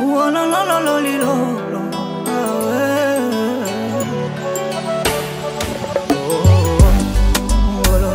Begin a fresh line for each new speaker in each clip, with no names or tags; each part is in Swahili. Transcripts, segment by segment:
Uolololololilo. Awe. Oh, uololo.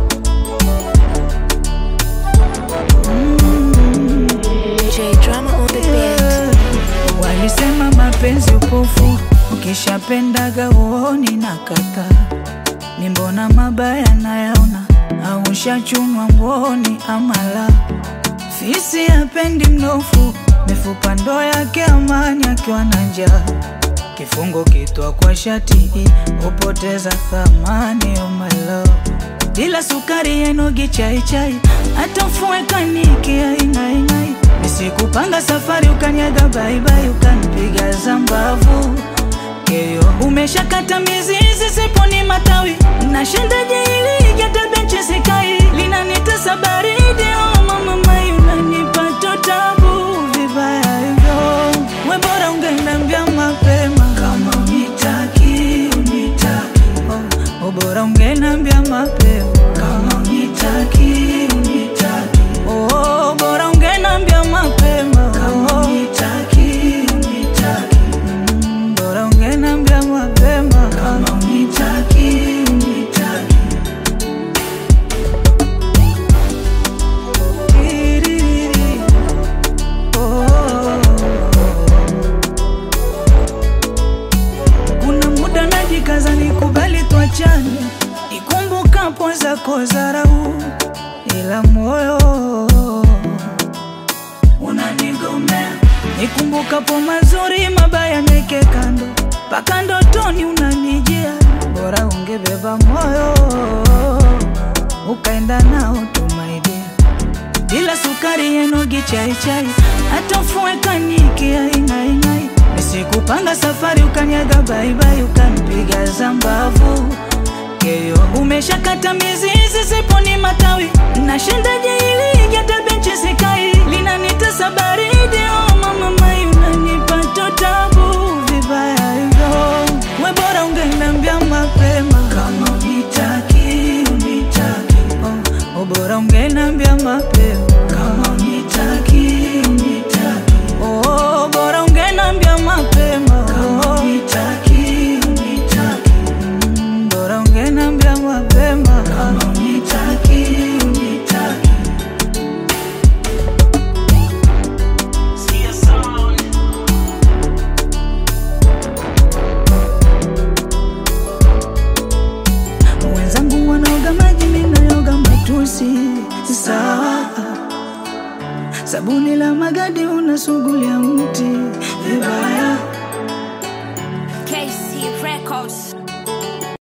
J drama on the beat.
Walisema mapenzi upofu, ukishapendaga uoni na kata ni mbona mabaya nayaona, au ushachunwa mboni amala fisi hapendi mnofu, mifupa ndo yake amani akiwa na njaa kifungo kitwa kwa shati hupoteza thamani oh my love bila sukari yenogi chai chai hata mfue kaniki aing'aing'ai nisikupanga safari ukanyaga baibai ukanipiga zambavu keyo umeshakata mizizi siponi matawi nashendaje ili hata benchi sikai linanitesa baridi oh mama mai unanipata tabu vibaya hivyo we bora ungeniambia mapema kama unitaki unitaki oh, oh, bora ungeniambia mapema kama unitaki unitaki oh, bora ungeniambia mapema kama unitaki unitaki mm, bora ungeniambia mapema kama unitaki unitaki Tiririri. Oh. Kuna muda najikaza nikubali tuachane, nikumbukapo zako dharau, ila moyo unanigomea. Nikumbukapo mazuri, mabaya neke kando, mpaka ndotoni unanijia. Bora ungebeba moyo ukaenda nao tumaidia bila sukari yenogi chai chai, hata mfue kaniki aing'aing'ai. Nisikupanga safari ukanyaga baibai, ukanipiga zambavu keyo umeshakata mizizi siponi matawi nashendaje ili hata benchi sikai linanitesa baridi oh mama mai unanipata tabu vibaya hivyo we bora ungeniambia mapema kama unitaki unitaki oh, oh bora ungeniambia mapema kama unitaki unitaki oh bora ungeniambia mapema kama unitaki unitaki Mm, bora ungeniambia mapema kama unitaki unitaki wenzangu wanaoga maji, mimi nayoga matusi. Sawa, sabuni la magadi unasugulia mti vibaya.
KC Records.